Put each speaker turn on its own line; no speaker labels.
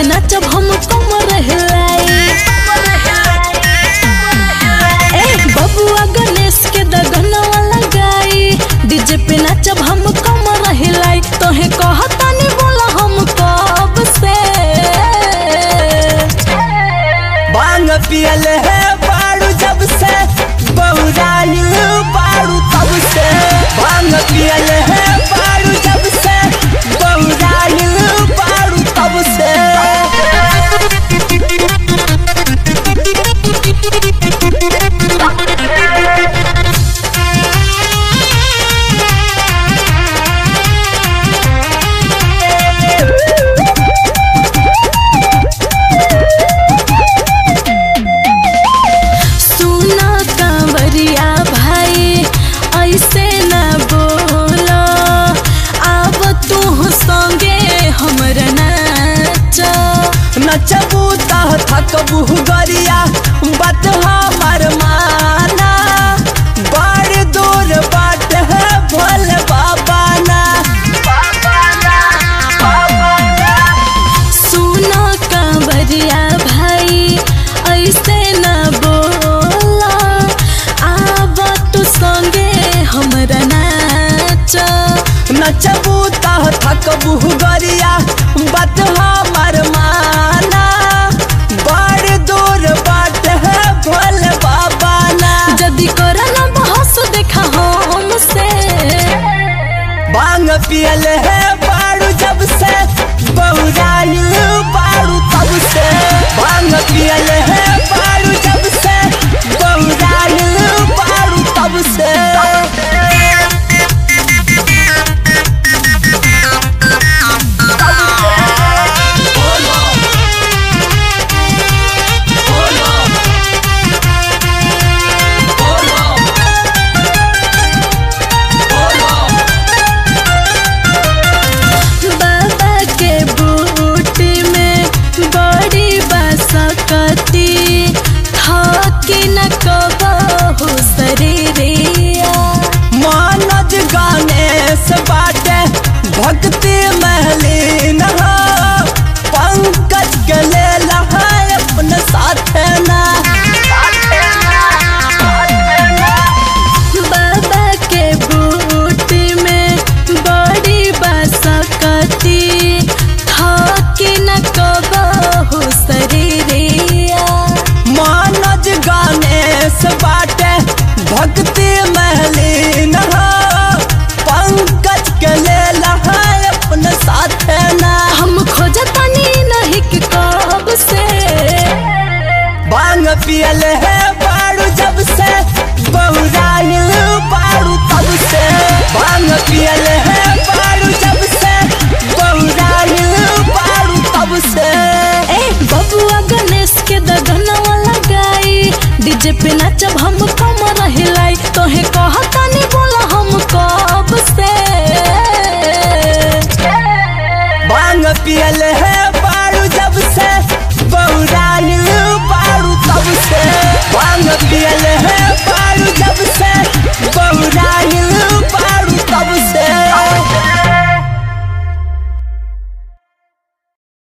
पे नाचब हम कमर हिलाई ए बबुआ गणेश के दगनवा लगाई डीजे पे नाचब हम कमर हिलाई तोहे कहतानी बोला हम कब से
बांग पियल है बाड़ू जब से बहुरानी बाड़ू तब से बांग पियल है बाड़ू जब से बहुरानी बाड़ू तब से
सुना कांवरिया भाई ऐसे न बोलो आब तू संगे हमर नाच
नचबू तह थकबू गरिया बात हमार माना बड़ दूर बाट है भोले बाबा ना
सुना कांवरिया भाई ऐसे न बोलो आब तू संगे हमर नाच
नचबू तह थकबू गरिया बात हमार माना बड़ दूर बाट है भोले बाबा ना
जदी करना बहस देखा हमसे
बांग पियल है बाड़ू जब से बहुरानी बाड़ू तब से बांग पियल है बाड़ू जब से बहुरानी बाड़ू तब से
बाबा के बूटी में बड़ी बसकती थकी न कबहू शरीरिया
मानज गणेश बाटे भक्ति महलीन हो पंकज के ले लहा अपने साथ ना
बाबा के बूटी में बड़ी बसकती थकी न कबहू शरीरिया
मानज गणेश बाटे भक्ति महलीन हो पंकज के ले लहा अपने साथ ना
हम खोजतानी नहीं कि कब से
बांग पियल है बाड़ू जब से बहुरानी बाड़ू तब से बांग पियल है बाड़ू जब से बहुरानी बाड़ू तब से
ए बबुआ गणेश के दगनवा लगाई डीजे पे नाचब हम